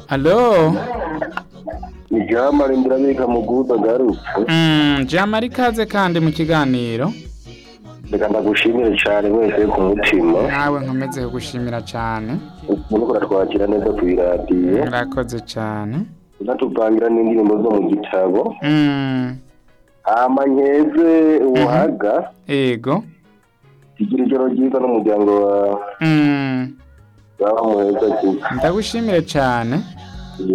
Alo. ni jamari ndirabiga mu guda agarutse Mm, Jamari ikaze kandi mu kiganiro. reka ndagushimire cyane mwese ku mutima Nawe nkomeze kugushimira cyane. uriko uratwakira neza ku iradiyo Murakoze cyane. unatupangira n'indirimbo zo mu gitabo Mm, hama nkeze ubuhaga ego. igira ijoro ryiza n'umuryango wawe Mm, baba muheza cyane ndagushimire cyane. yego